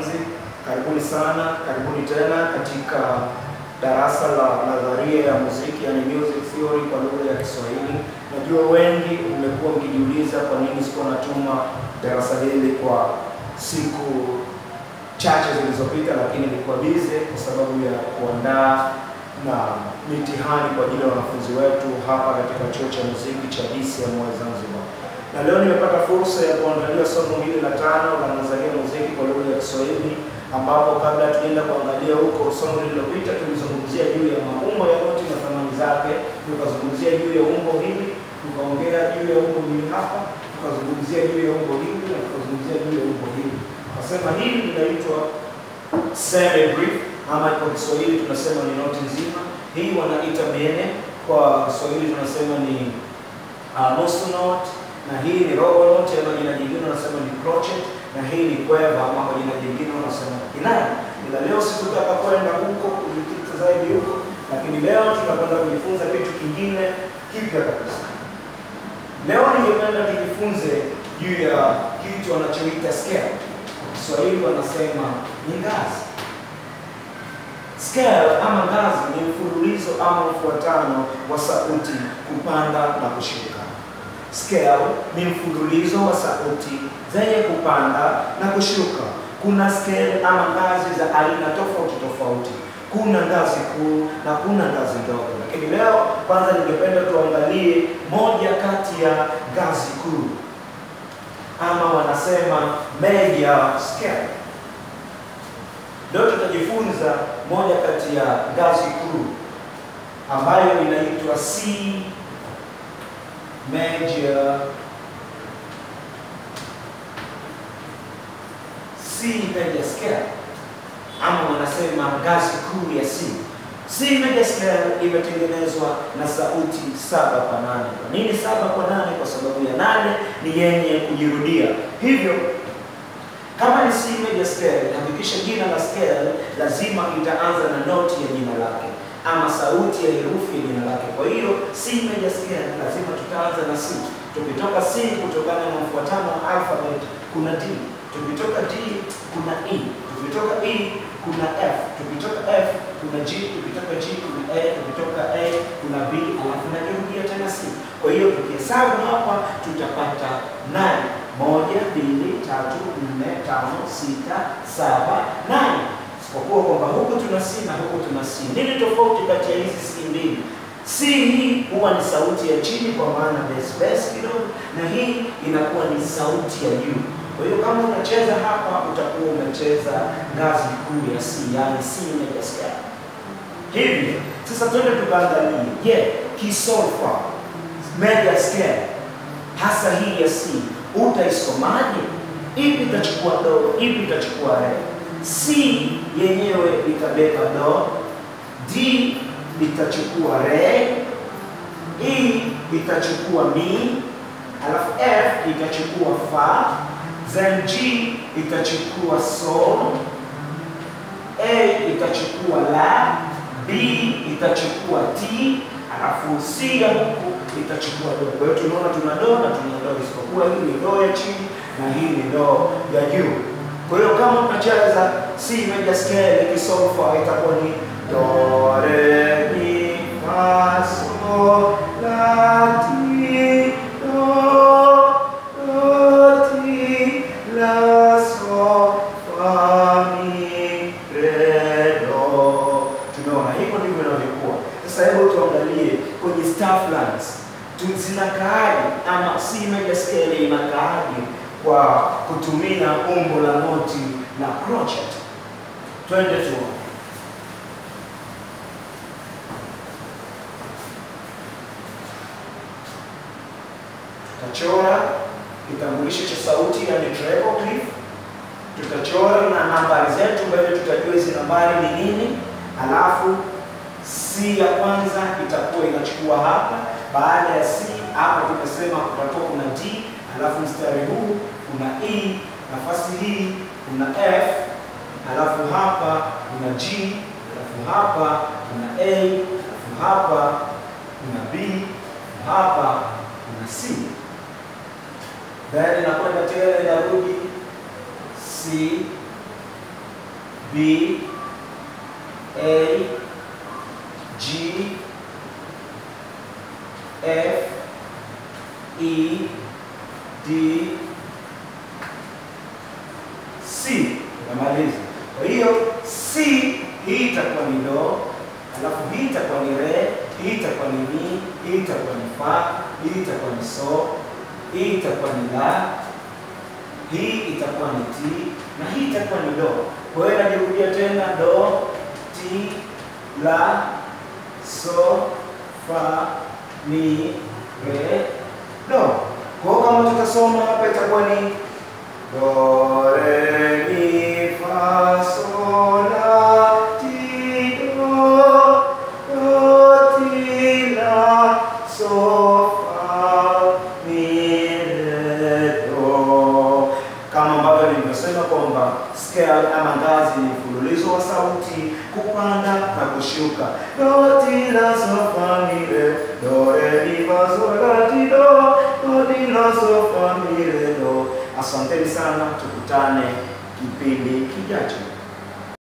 wanafunzi, karibuni sana, karibuni tena katika darasa la nadharia ya muziki, yani music theory kwa lugha ya Kiswahili. Najua wengi mmekuwa mkijiuliza kwa nini sikuwa natuma darasa hili kwa siku chache zilizopita, lakini nilikuwa busy kwa sababu ya kuandaa na mitihani kwa ajili ya wanafunzi wetu hapa katika chuo cha muziki cha DCM Zanzibar. Na leo nimepata fursa ya kuangalia somo hili la tano la nadharia ya muziki kwa lugha ya Kiswahili, ambapo kabla tuenda kuangalia huko, somo lililopita tulizungumzia juu ya maumbo ya noti na thamani zake, tukazungumzia juu ya umbo hili, tukaongea juu ya umbo hili hapa, tukazungumzia juu ya umbo hili na tukazungumzia juu ya umbo hili. Nasema hili linaitwa semi-brief ama kwa Kiswahili tunasema ni noti nzima. Hii wanaita bene, kwa Kiswahili tunasema ni uh, nusu note, na hii ni robo note, ama jina jingine wanasema ni crochet, na hii ni kweva ama kwa jina jingine wanasema kinaya. Ila leo sikutaka kwenda huko kujikita zaidi huko, lakini leo tunakwenda kujifunza kitu kingine kipya kabisa. Leo ningependa tujifunze juu ya kitu wanachoita scale. Kwa Kiswahili wanasema ni ngazi. Scale ama ngazi ni mfululizo ama mfuatano wa sauti kupanda na kushuka. Scale ni mfululizo wa sauti zenye kupanda na kushuka. Kuna scale ama ngazi za aina tofauti tofauti. Kuna ngazi kuu na kuna ngazi ndogo, lakini leo kwanza ningependa tuangalie moja kati ya ngazi kuu ama wanasema major scale. Leo tutajifunza moja kati ya ngazi kuu ambayo inaitwa C major C major scale ama wanasema ngazi kuu ya C. C major scale imetengenezwa na sauti saba kwa nane. Kwa nini saba kwa nane? Kwa sababu ya nane ni yenye kujirudia, hivyo kama ni C major scale, hakikisha jina la scale lazima itaanza na noti ya jina lake ama sauti ya herufi ya jina lake. Kwa hiyo C major scale lazima tutaanza na C. Tukitoka C kutokana na mfuatano wa alphabet kuna D, tukitoka D kuna E, tukitoka E kuna F, tukitoka F kuna G, tukitoka G kuna A, tukitoka A kuna B, alafu najirudia tena C. Kwa hiyo tukihesabu hapa tutapata nane moja, mbili, tatu, nne, tano, sita, saba, nane. Isipokuwa kwamba huku tuna C na huku tuna C. Nini tofauti kati ya hizi C mbili? C hii huwa ni sauti ya chini kwa maana bass bass kidogo, na hii inakuwa ni sauti ya juu. Kwa hiyo kama unacheza hapa utakuwa umecheza ngazi kuu ya C, yani C major scale. Hivyo sasa twende tukaangalie, je, yeah, kisolfa major scale hasa hii ya C utaisomaje? Ipi itachukua do, ipi itachukua re? C yenyewe itabeba do, D itachukua re, E itachukua mi, alafu F itachukua fa, then G itachukua sol, A itachukua la, B itachukua T, alafu C ya huku itachukua do. Kwa hiyo tunaona tuna do na tuna do, isipokuwa hii ni do ya chini na hii ni do ya juu. Kwa hiyo kama unacheza C major scale ikisolfa itakuwa ni do re mi fa sol la ti do do ti la sol fa mi re do. Tumeona hivyo ndivyo inavyokuwa. Sasa hebu tuangalie kwenye staff lines zinakaaje ama C major scale inakaaje kwa kutumia umbo la noti na crochet. Twende tuone. Tutachora kitambulisho cha sauti yani treble clef. Tutachora na nambari zetu mbele, tutajua hizi nambari ni nini, alafu C ya kwanza itakuwa inachukua hapa. Baada ya C hapa tumesema kutakuwa kuna D, alafu mstari huu kuna E, nafasi hii kuna F, alafu hapa kuna G, alafu hapa kuna A, alafu hapa kuna B, hapa kuna C. Then inakwenda tena inarudi C, B A G F E D C. Namaliza. Kwa hiyo C hii itakuwa ni do, alafu hii itakuwa ni re, hii itakuwa ni mi, hii itakuwa ni fa, hii itakuwa ni so, hii itakuwa ni la, hii itakuwa ni ti na hii itakuwa ni do. Kwa hiyo najirudia tena do, ti, la, so, fa, mi, re, do. Kwa hiyo kama tutasoma hapa itakuwa ni do, re, mi, fa, sol, la, ti, do, do, ti, la, so, fa, mi, re, do. Kama ambavyo nilivyosema kwamba scale ama ngazi ni mfululizo wa sauti kupanda na kushuka. Do, ti, la, so, fa, mi, re, do, re, mi, fa, sol, la, ti, do, do, ti, la, so, fa, mi, re, do. Asanteni sana, tukutane kipindi kijacho.